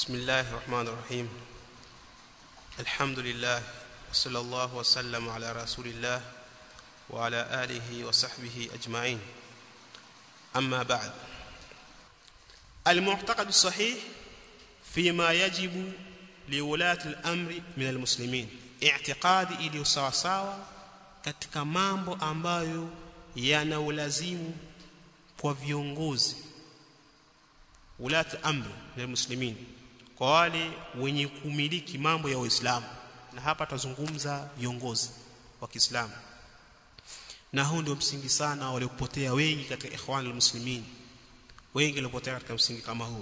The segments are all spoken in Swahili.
بسم الله الرحمن الرحيم الحمد لله وصلى الله وسلم على رسول الله وعلى آله وصحبه أجمعين أما بعد المعتقد الصحيح فيما يجب لولاة الأمر من المسلمين اعتقادي iliyo sawa sawa katika mambo ambayo yana ulazimu kwa viongozi ulati amri na muslimin kwa wale wenye kumiliki mambo ya Uislamu na hapa tazungumza viongozi wa Kiislamu na huu ndio msingi sana waliopotea wengi katika ikhwanul muslimin wengi waliopotea katika msingi kama huu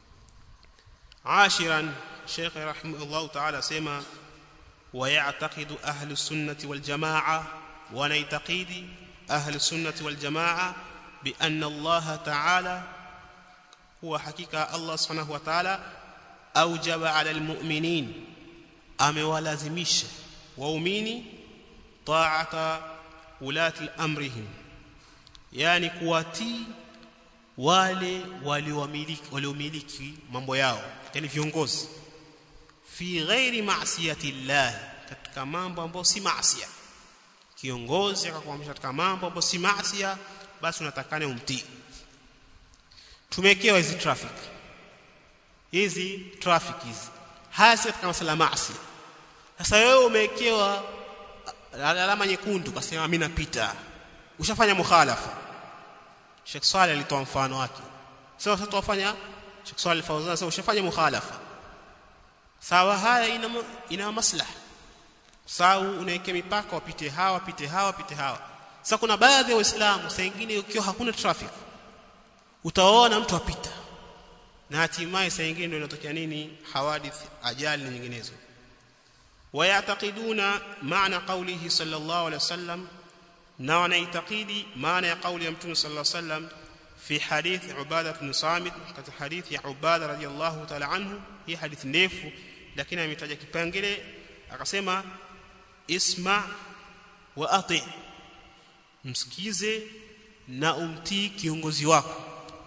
عاشرا شيخ رحمه الله تعالى سما ويعتقد أهل السنة والجماعة ونيتقيد أهل السنة والجماعة بأن الله تعالى هو حقيقة الله سبحانه وتعالى أوجب على المؤمنين أموالازمش وأميني طاعة ولاة أمرهم يعني كواتي wale waliomiliki waliomiliki mambo yao yani viongozi fi ghairi ma'siyati llah katika mambo ambayo si maasiya kiongozi akakuamrisha katika mambo ambayo si maasiya basi unatakana umtii tumewekewa hizi traffic hizi traffic hizi hasa katika masala maasi sasa wewe umewekewa alama nyekundu kasema mimi napita ushafanya mukhalafa Sheikh Saleh alitoa mfano wake sasa sasa tuwafanya Sheikh Saleh Fawzan sasa ushafanya mukhalafa sawa haya ina ina maslaha sawa unaweka mipaka wapite hawa wapite hawa wapite hawa sasa kuna baadhi ya waislamu saa nyingine ukiwa hakuna traffic utaona mtu apita na hatimaye saa nyingine ndio inatokea nini hawadith ajali na nyinginezo wayatakiduna maana qawlihi sallallahu alaihi wasallam na wanaitakidi maana ya kauli ya mtume sallallahu alaihi wasallam fi hadith ubada ibn samit katika hadith ya ubada radiyallahu ta'ala anhu hii hadith ndefu lakini ametaja kipengele akasema isma wa ati msikize na umtii kiongozi wako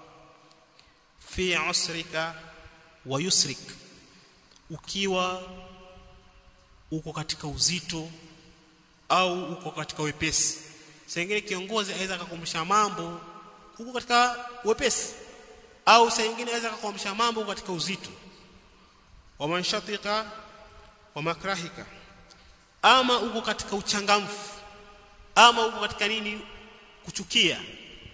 fi usrika wa yusrik ukiwa uko katika uzito au uko katika wepesi sengine kiongozi aweza kukumbusha mambo huko katika wepesi au sengine aweza kukumbusha mambo katika uzito wa manshatika wa makrahika ama uko katika uchangamfu ama uko katika nini kuchukia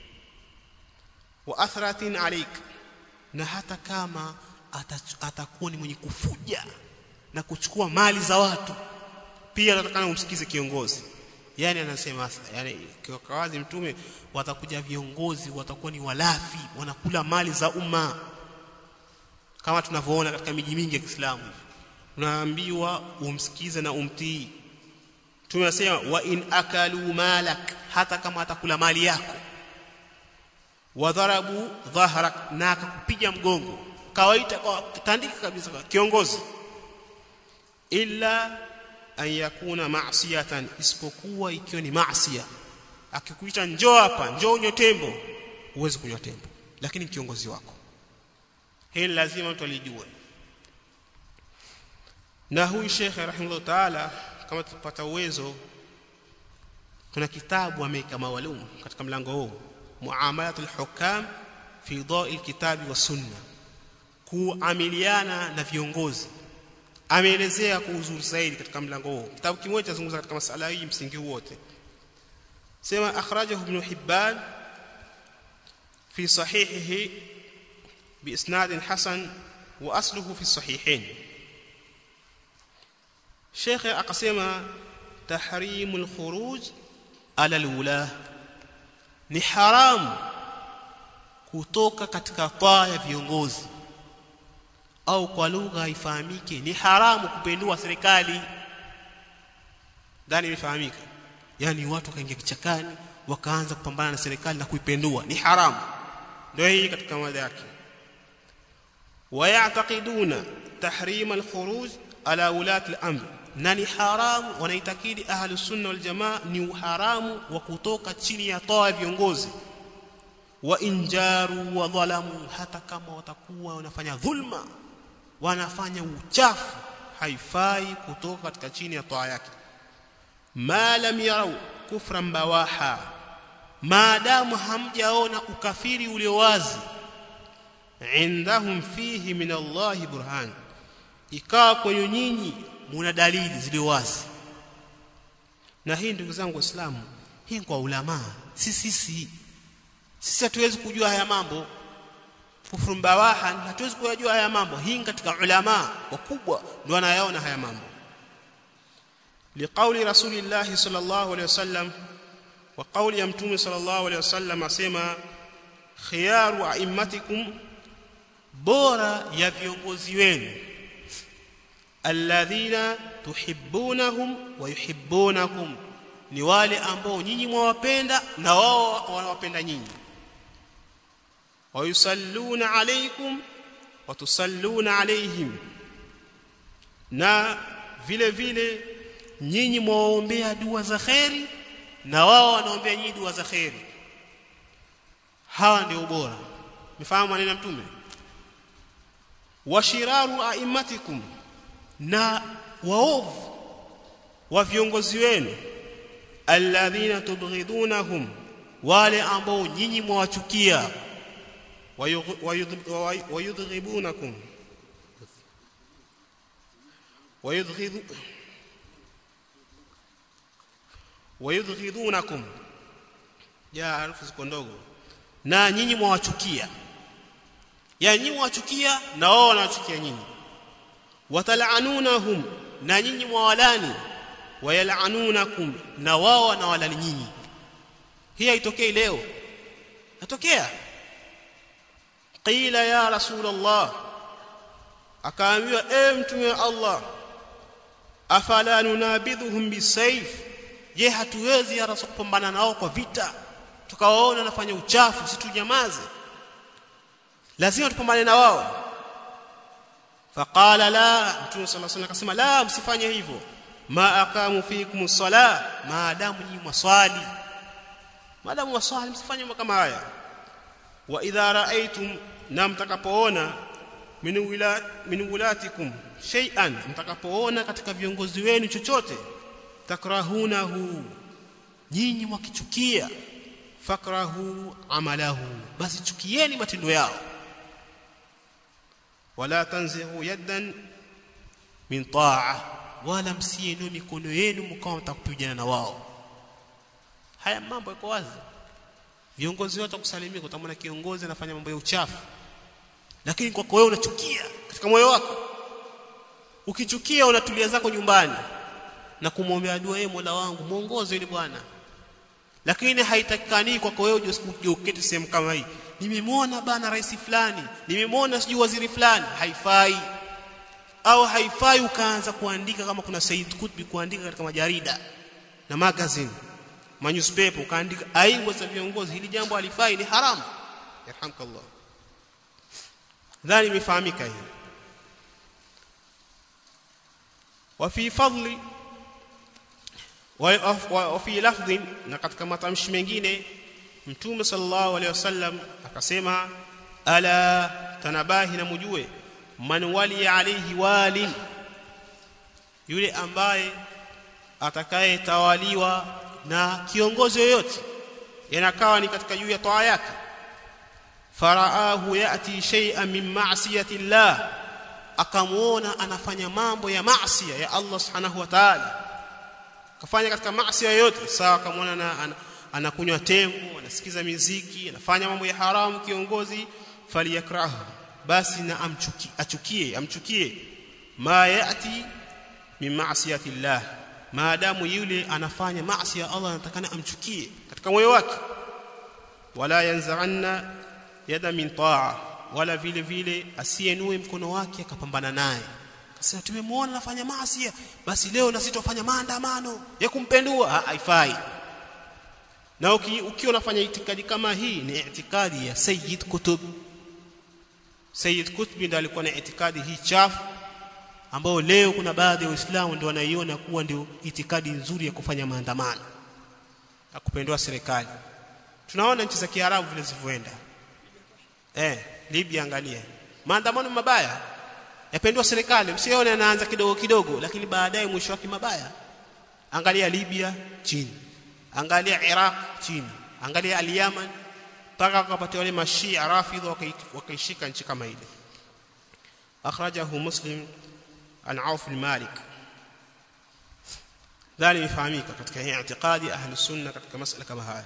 wa athratin alik na hata kama atakuwa ni mwenye kufuja na kuchukua mali za watu pia natakana umsikize kiongozi yani anasema yani kwa wazi mtume watakuja viongozi watakuwa ni walafi wanakula mali za umma kama tunavyoona katika miji mingi ya Kiislamu unaambiwa umsikize na umtii tumesema wa in akalu malak hata kama atakula mali yako wadharabu dhahrak na akakupiga mgongo kawaita kwa tandika kabisa kwa kiongozi illa an yakuna ma'siyatan isipokuwa ikiwa ni maasiya akikuita njoo hapa njoo unywe tembo uweze kunywa tembo lakini kiongozi wako hili lazima mtu alijue na huyu shekhe rahimahullah taala kama tupata uwezo kuna kitabu ameweka maalum katika mlango huu muamalatul hukam fi dha'i alkitabi wa sunna kuamiliana na viongozi ameelezea kwa uzuri zaidi katika mlango huo kitabu kimoja zungumza katika masala hii msingi wote sema akhrajahu ibn hibban fi sahihihi biisnad hasan wa asluhu fi sahihain Sheikh akasema tahrimul khuruj ala alwula ni haramu kutoka katika taa ya viongozi au kwa lugha haifahamike ni haramu kupendua serikali ndani imefahamika yani watu wakaingia kichakani wakaanza kupambana na serikali na kuipendua ni haramu ndio hii katika mada yake wayataqiduna tahrim alkhuruj ala ulati al-amr na ni haramu wanaitakidi ahli sunna wal jamaa ni uharamu wa kutoka chini ya toa viongozi wa injaru wa dhalamu hata kama watakuwa wanafanya dhulma wanafanya uchafu haifai kutoka katika chini ya toa yake ma lam yarau kufran bawaha maadamu hamjaona ukafiri ulio wazi indahum fihi min Allah burhan ikawa kwenye nyinyi muna dalili zilio wazi na hii ndugu zangu waislamu hii kwa ulama si sisi sisi hatuwezi kujua haya mambo kufuru bawaha hatuwezi kujua haya mambo hii katika ulama wakubwa ndio wanayaona haya mambo liqauli rasulillahi sallallahu alaihi wasallam wa qauli ya mtume sallallahu alaihi wasallam asema khiyaru a'immatikum bora ya viongozi wenu alladhina tuhibbunahum wa yuhibbunakum ni wale ambao nyinyi mwawapenda na wao wanawapenda nyinyi wayusalluna alaykum wa tusalluna alayhim na vile vile nyinyi mwaombea dua za khairi na wao wanaombea nyinyi dua za khairi hawa ndio bora mfahamu maneno ya mtume washiraru aimatikum na waovu wa viongozi wenu alladhina tubghidunahum wale ambao nyinyi mwawachukia wayudghibunakum wayudghidu wayudghidunakum ya harufu ziko ndogo na nyinyi mwawachukia ya nyinyi mwawachukia na wao wanawachukia nyinyi watal'anunahum na nyinyi mwawalani wayal'anunakum na wao wanawalani nyinyi hii haitokei leo natokea qila ya rasulullah akaambiwa e mtume wa Allah afala nunabidhuhum bisayf je hatuwezi ya rasul kupambana nao kwa vita tukawaona nafanya uchafu situnyamaze lazima tupambane na wao faqala la mtume sallallahu alaihi wasallam akasema la msifanye hivyo ma aqamu fikum sala maadamu nyinyi mwaswali maadamu mwaswali msifanye mambo kama haya wa idha raaitum na mtakapoona min wila min wulatikum shay'an mtakapoona katika viongozi wenu chochote takrahunahu nyinyi mwakichukia fakrahu amalahu basi chukieni matendo yao wala tanzihu yaddan min ta'a wala msienu mikono yenu mkao mtakupigana na wao haya mambo yako wazi viongozi wote kusalimia utamwona kiongozi anafanya mambo ya uchafu lakini kwako wewe unachukia katika moyo wako ukichukia unatulia zako nyumbani na kumwombea dua yeye Mola wangu muongoze yule bwana lakini haitakikani kwako wewe uje uketi sehemu kama hii nimemwona bana rais fulani nimemwona sijui waziri fulani haifai au haifai ukaanza kuandika kama kuna Said Kutbi kuandika katika majarida na magazine ma newspaper ukaandika aibu za viongozi hili jambo halifai ni haramu yarhamkallah dhani imefahamika hii وفي فضل وفي لفظ na katika matamshi mengine mtume sallallahu alaihi wasallam akasema ala tanabahi na mujue man wali alayhi walin yule ambaye atakayetawaliwa na kiongozi yoyote yanakawa ni katika juu ya toa yake faraahu yati shay'an min ma'siyati llah akamuona anafanya mambo ya maasi ya Allah subhanahu wa ta'ala kafanya katika maasi yoyote sawa akamwona na anakunywa tembo anasikiza miziki anafanya mambo ya haramu kiongozi faliyakrahu basi na amchuki achukie amchukie ma yati min ma'siyati llah maadamu yule anafanya maasi ya Allah anatakana amchukie katika moyo wake wala yanza'anna yada min ta'a wala vile vile asienue mkono wake akapambana naye akasema tumemwona anafanya maasi basi leo na sitofanya maandamano ya kumpendua haifai na ukiwa unafanya itikadi kama hii ni itikadi ya Sayyid Kutub Sayyid Kutub ndiye alikuwa na itikadi hii chafu ambao leo kuna baadhi ya Waislamu ndio wanaiona kuwa ndio itikadi nzuri ya kufanya maandamano na kupendwa serikali tunaona nchi za Kiarabu vile zilivyoenda eh Libya angalia maandamano mabaya yapendwa serikali msione anaanza kidogo kidogo lakini baadaye mwisho wake mabaya angalia Libya chini angalia Iraq chini angalia al-Yaman mpaka wakapata wale mashia rafidha wakaishika nchi kama ile akhrajahu muslim an Auf al-Malik dhali ifahamika katika hii i'tiqadi ahli sunna katika masala kama haya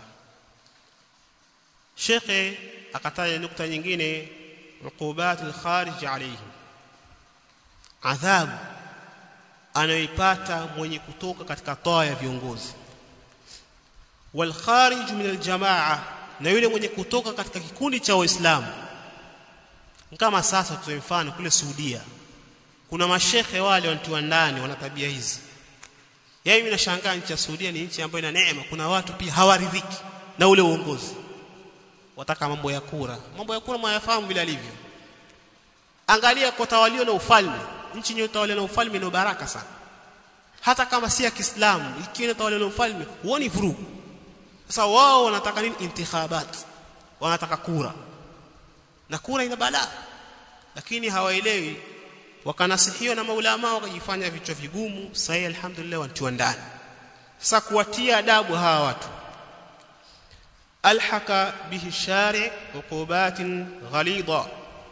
Sheikh akataja nukta nyingine uqubat al-kharij alayhim adhabu anayoipata mwenye kutoka katika toa ya viongozi wal kharij min al jamaa na yule mwenye kutoka katika kikundi cha waislamu kama sasa tutoe mfano kule Saudia kuna mashekhe wale wanatiwa ndani wana tabia hizi yeye mimi nashangaa nchi ya Saudia ni nchi ambayo ina neema kuna watu pia hawaridhiki na ule uongozi wataka mambo ya kura mambo ya kura mwayafahamu vile alivyo angalia kwa tawalio na ufalme nchi yenye utawala na ufalme ni baraka sana hata kama si ya Kiislamu ikiwa inatawala na ufalme huoni vurugu sasa wao wanataka nini intikhabat wanataka kura na kura ina balaa lakini hawaelewi wakanasihiwa na maulama wakajifanya vichwa vigumu sasa alhamdulillah wanatiwa ndani sasa kuwatia adabu hawa watu alhaka bihi shari uqubatin ghalidha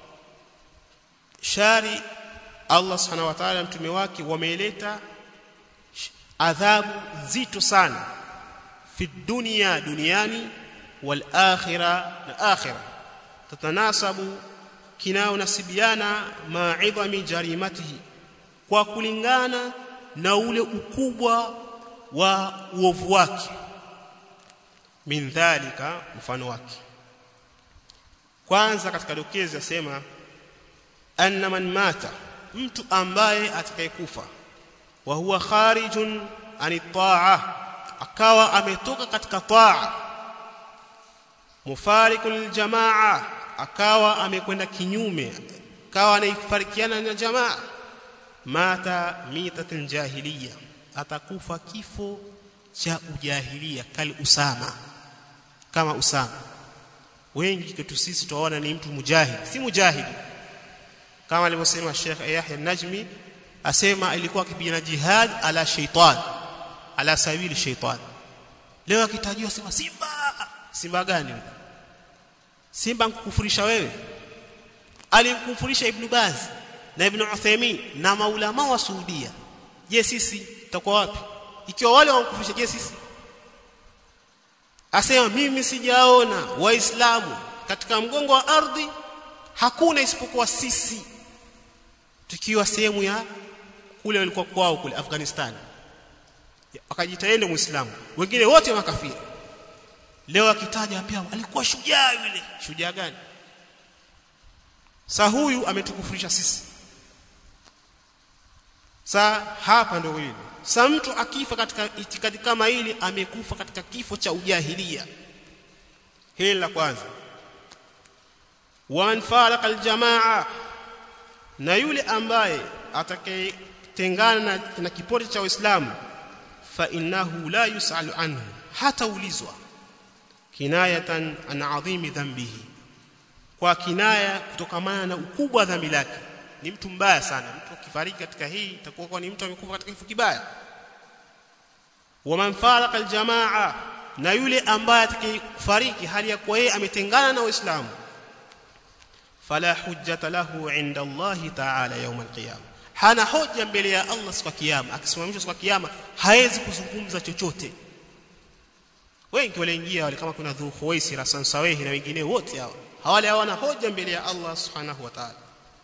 shari Allah subhanahu wa ta'ala mtume wake wameleta adhabu nzito sana fi dunya duniani wal akhirah na akhirah tatanasabu kinao nasibiana ma'idhami jarimatihi kwa kulingana na ule ukubwa wa uovu wake min dhalika mfano wake kwanza katika dokezi asema anna man mata mtu ambaye atakayekufa wa huwa kharijun ani taa akawa ametoka katika taa mufarikul jamaa akawa amekwenda kinyume akawa anaifarikiana na jamaa mata mitatan jahiliya atakufa kifo cha ujahilia kali usama kama usama wengi kwetu sisi tuwaona ni mtu mujahid si mujahidi kama alivyosema Sheikh Yahya Najmi asema ilikuwa akipigana jihad ala shaitan ala sabili shaitan leo akitajwa sema simba simba gani simba nkukufurisha wewe alimkufurisha ibn Baz na ibn Uthaymeen na maulama wa Saudia je sisi tutakuwa wapi ikiwa wale wankufurisha je sisi asema mimi sijaona waislamu katika mgongo wa ardhi hakuna isipokuwa sisi tukiwa sehemu ya kule walikuwa kwao kule Afghanistan akajitaende muislamu wengine wote makafiri leo akitaja pia alikuwa shujaa yule shujaa gani sa huyu ametukufurisha sisi sa hapa ndio hili sa mtu akifa katika itikadi kama hili amekufa katika kifo cha ujahilia hili la kwanza wa faraka aljamaa na yule ambaye atakayetengana na, na kipote cha Uislamu fa innahu la yusalu anhu hata ulizwa kinayatan an adhimi dhambihi kwa kinaya kutokamana na ukubwa wa dhambi lake ni mtu mbaya sana mtu akifariki katika hii itakuwa kwa ni mtu amekufa katika kifo kibaya wa man faraka aljamaa na yule ambaye atakayefariki hali ya kuwa yeye ametengana na Uislamu fala hujjata lahu inda Allah ta'ala yawm al-qiyama hana hoja mbele ya Allah siku ya kiyama akisimamishwa siku ya kiyama hawezi kuzungumza chochote wengi waliingia wale kama kuna Dhu Khuwaisira Sansawehi na wengine wote hao hawale hawana hoja mbele ya Allah subhanahu wa ta'ala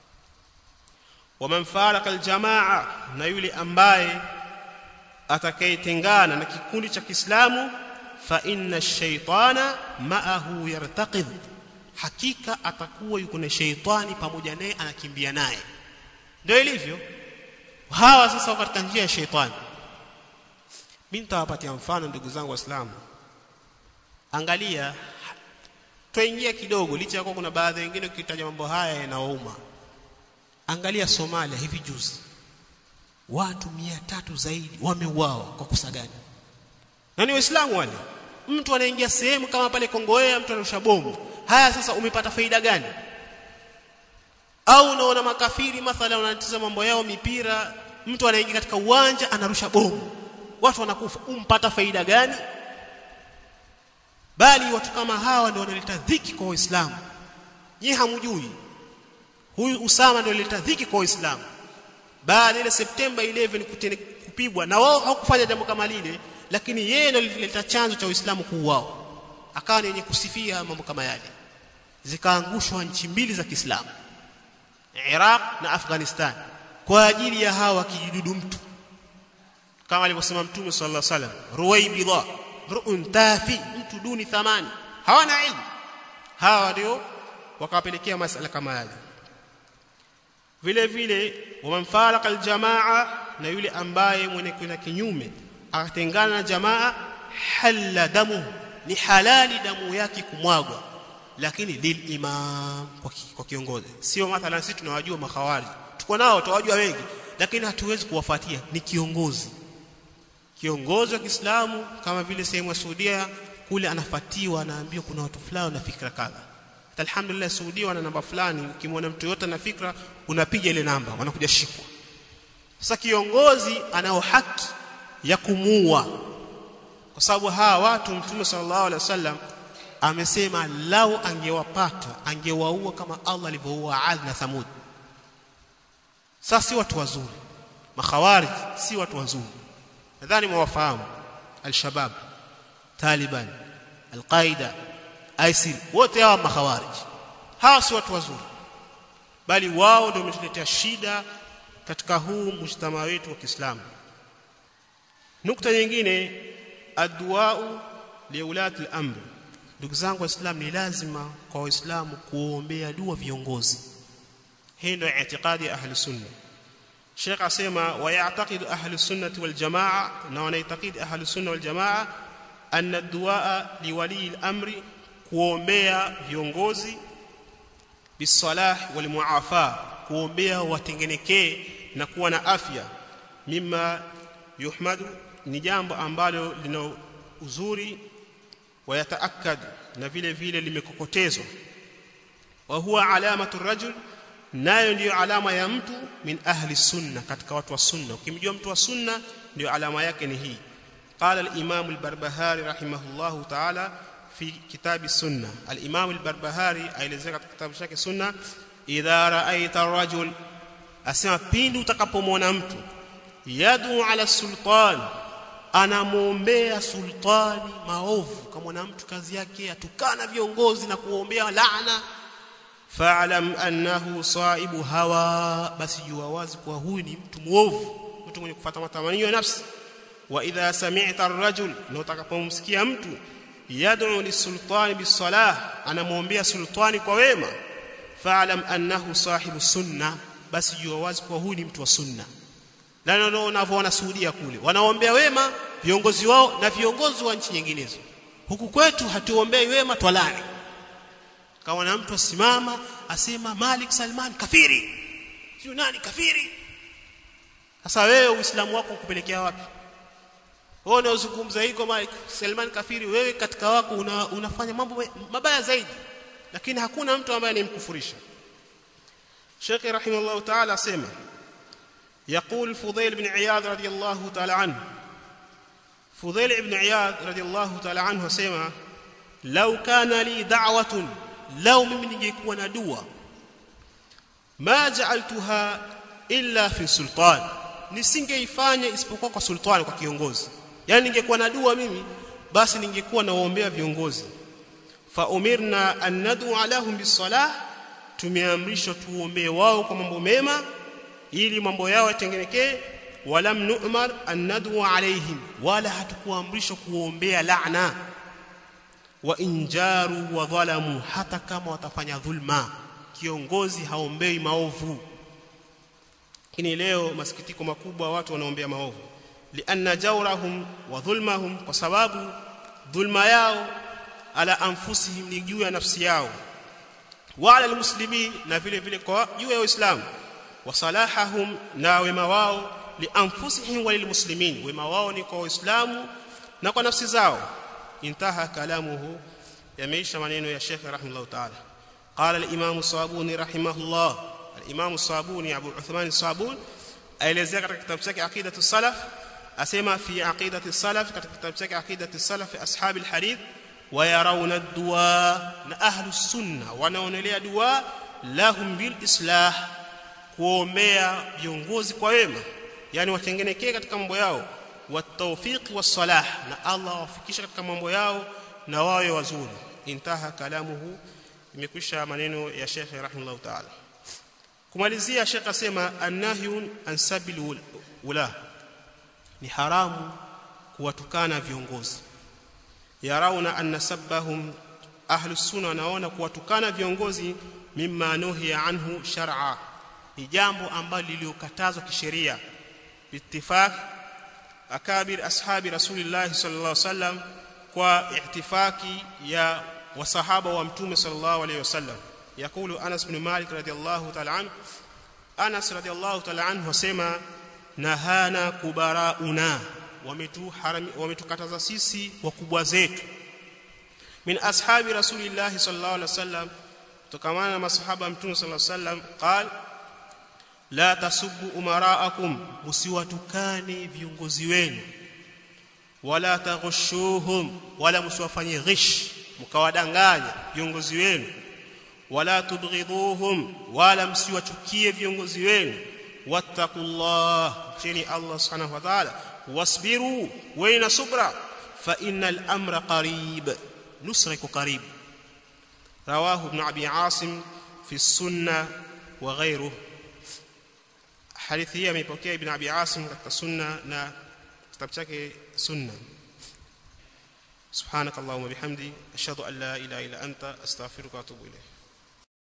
waman faraka aljamaa na yule ambaye atakayetengana na kikundi cha Kiislamu fa inna ash-shaytana ma'ahu yartaqid hakika atakuwa yuko na sheitani pamoja naye anakimbia naye ndio ilivyo hawa sasa wako katika njia ya sheitani mimi nitawapatia mfano ndugu zangu waislamu angalia tuingia kidogo licha ya kuwa kuna baadhi wengine ukitaja mambo haya yanawauma angalia Somalia hivi juzi watu mia tatu zaidi wameuawa kwa kosa gani na ni waislamu wale mtu anaingia sehemu kama pale Kongoea mtu anarusha bomu haya sasa umepata faida gani au unaona makafiri mathalan wanatizama mambo yao mipira mtu anaingia katika uwanja anarusha bomu watu wanakufa umpata faida gani bali watu kama hawa ndio wanaleta dhiki kwa waislamu nyie hamjui huyu Usama ndio alileta dhiki kwa waislamu baada ile Septemba 11 kupigwa na wao hawakufanya jambo kama lile lakini yeye ndio alileta chanzo cha Uislamu kuuao akawa ni yenye kusifia mambo kama yale zikaangushwa nchi mbili za Kiislamu Iraq na Afghanistan kwa ajili ya hawa kijidudu mtu kama alivyosema Mtume sallallahu alaihi wasallam ruwaibidha ru'un tafi mtu duni thamani hawana ilmu hawa ndio wakawapelekea masala kama yale vile vile wamfaraka aljamaa na yule ambaye mwenye kwenda kinyume akatengana na jamaa halla damu ni halali damu yake kumwagwa lakini lil imam kwa, ki, kwa kiongozi sio mathalan sisi tunawajua makhawari tuko nao tunawajua wengi lakini hatuwezi kuwafuatia ni kiongozi kiongozi wa Kiislamu kama vile sehemu ya Saudia kule anafuatiwa anaambiwa kuna watu fulani na fikra kadha alhamdulillah Saudia wana namba fulani ukimwona mtu yote na fikra unapiga ile namba wanakuja shikwa sasa kiongozi anao haki ya kumuua kwa sababu hawa watu mtume sallallahu alaihi wasallam amesema lau angewapata angewaua kama Allah alivyoua Ad na Thamud sasa si watu wazuri makhawarij si watu wazuri nadhani mwafahamu al-shabab taliban al-qaida isil wote hawa makhawarij hawa si watu wazuri bali wao ndio wametuletea shida katika huu mujtama wetu wa Kiislamu nukta nyingine adduau liulati al-amr ndugu zangu waislamu ni lazima kwa waislamu kuombea dua viongozi hii ndio itikadi ya ahli sunna Sheikh asema wa ya'taqidu ahli sunnati wal jamaa na wanaitakidi ahli sunna wal jamaa anna ad-du'a liwali al-amri kuombea viongozi bisalah wal muafa kuombea watengenekee na kuwa na afya mima yuhmadu ni jambo ambalo lina uzuri wayataakad na vile vile limekokotezwa wa huwa alamatu rajul nayo ndiyo alama ya mtu min ahli sunna katika watu wa sunna ukimjua mtu wa sunna ndio alama yake ni hii قال الامام البربهاري رحمه الله تعالى في كتاب السنه الامام البربهاري aelezea katika kitabu chake sunna idha ra'aita ar-rajul asema pindi utakapomwona mtu yadu ala sultan anamuombea sultani maovu kama mtu kazi yake atukana viongozi na kuombea laana fa'lam annahu sa'ibu hawa basi jua wazi kwa huyu ni mtu muovu mtu mwenye kufuata matamanio ya nafsi wa idha sami'ta ar-rajul na utakapomsikia mtu yad'u lisultani bisalah anamuombea sultani kwa wema fa'lam annahu sahibu sunna basi jua wazi kwa huyu ni mtu wa sunna na ndio unavyoona Saudia kule wanaombea wema viongozi wao na viongozi wa nchi nyinginezo huku kwetu hatuombei wema twalani kama na mtu asimama asema Malik Salman kafiri sio nani kafiri sasa wewe uislamu wako ukupelekea wapi wewe unazungumza hiko Malik Salman kafiri wewe katika wako una, unafanya mambo mabaya zaidi lakini hakuna mtu ambaye anemkufurisha Sheikh rahimahullah ta'ala asema يقول فضيل بن عياض رضي الله تعالى عنه فضيل بن عياض رضي الله تعالى عنه سمع لو كان لي دعوة لو mimi ningekuwa na dua ma ja'altuha illa fi sultan nisingeifanya isipokuwa kwa sultani kwa kiongozi yani ningekuwa na dua mimi basi ningekuwa naombea viongozi fa umirna an nad'u lahum bisalah tumeamrishwa tuombee wao kwa mambo mema ili mambo yao yatengenekee walam nu'mar an nad'u alaihim wala hatukuamrishwa kuombea laana wa injaru wa dhalamu hata kama watafanya dhulma kiongozi haombei maovu lakini leo masikitiko makubwa watu wanaombea maovu lianna jawrahum wa dhulmahum kwa sababu dhulma yao ala anfusihim ni juu ya nafsi yao wa ala almuslimin na vile vile kwa juu ya waislamu wa salahahum na wema wao li anfusihim wa lilmuslimin wema wao ni kwa waislamu na kwa nafsi zao intaha kalamuhu yameisha maneno ya Sheikh rahimahullah ta'ala قال الامام الصابوني رحمه الله al-Imam Sabuni Abu Uthman Sabuni aelezea katika kitabu chake Aqidatu Salaf asema fi aqidati salaf katika kitabu chake Aqidatu Salaf ashabi al-hadith wayarawna ad-du'a na ahlu sunna wanaonelea dua lahum bil islah kuombea viongozi kwa wema yani watengenekee katika mambo yao watawfiq was-salah na Allah wafikisha katika mambo yao na wawe wazuri intaha kalamuhu imekwisha maneno ya Sheikh rahimahullah ta'ala kumalizia Sheikh asema annahyun an sabil ula ni haramu kuwatukana viongozi yarauna anna sabbahum ahlus sunna wanaona kuwatukana viongozi mimma nuhiya anhu shar'a ni jambo ambalo liliokatazwa kisheria bittifaq akabir ashabi rasulillah sallallahu alaihi wasallam kwa ihtifaki ya wasahaba wa mtume sallallahu alaihi wasallam yakulu Anas bin Malik radhiyallahu ta'ala anhu Anas radhiyallahu ta'ala anhu wasema nahana kubarauna wametukataza sisi wakubwa zetu min ashabi rasulillah sallallahu alaihi wasallam tukamana na masahaba mtume sallallahu alaihi wasallam qal la tasubbu umaraakum usiwatukane viongozi wenu wala taghushuhum wala msiwafanyie ghish mkawadanganya viongozi wenu wala tubghiduhum wala msiwachukie viongozi wenu wattaqullah chini Allah subhanahu wa ta'ala wasbiru waina subra fa innal amra qarib nusriku qarib rawahu ibn abi asim fi sunna wa ghayruhu hadithi hii ameipokea ibn abi asim katika sunna na kitabu chake sunna سبحانك اللهم وبحمدي اشهد ان لا اله الا انت استغفرك واتوب اليك